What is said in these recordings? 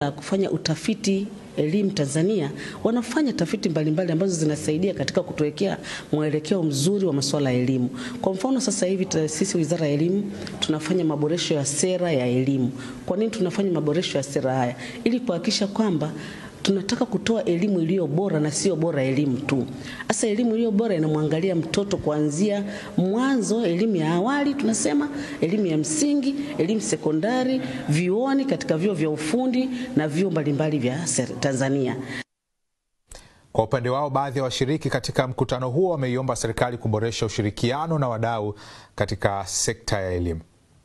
kufanya utafiti elimu Tanzania wanafanya tafiti mbalimbali ambazo zinasaidia katika kutuwekea mwelekeo mzuri wa masuala ya elimu. Kwa mfano sasa hivi sisi Wizara ya Elimu tunafanya maboresho ya sera ya elimu. Kwa nini tunafanya maboresho ya sera haya? Ili kuhakikisha kwamba tunataka kutoa elimu iliyo bora na sio bora elimu tu. Hasa elimu iliyo bora inamwangalia mtoto kuanzia mwanzo, elimu ya awali tunasema, elimu ya msingi, elimu sekondari, vyuoni, katika vyuo vya ufundi na vyuo mbalimbali vya Tanzania. Kwa upande wao, baadhi ya washiriki katika mkutano huo wameiomba serikali kuboresha ushirikiano na wadau katika sekta ya elimu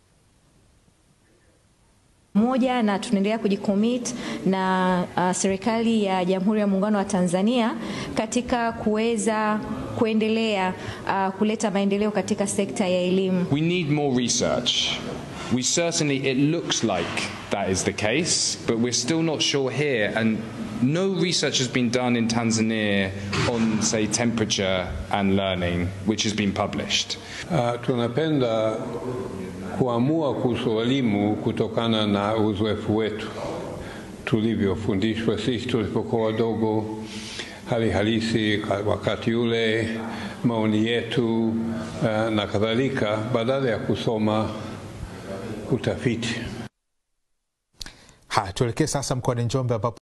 moja na tunaendelea kujicommit na uh, serikali ya Jamhuri ya Muungano wa Tanzania katika kuweza kuendelea uh, kuleta maendeleo katika sekta ya elimu. We need more research. We certainly it looks like that is the case, but we're still not sure here and no research has been done in Tanzania on say temperature and learning which has been published. Uh, tunapenda kuamua kuhusu elimu kutokana na uzoefu wetu tulivyofundishwa sisi tulipokuwa wadogo, hali halisi wakati ule, maoni yetu uh, na kadhalika, badala ya kusoma utafiti. Haya, tuelekee sasa mkoani Njombe ambapo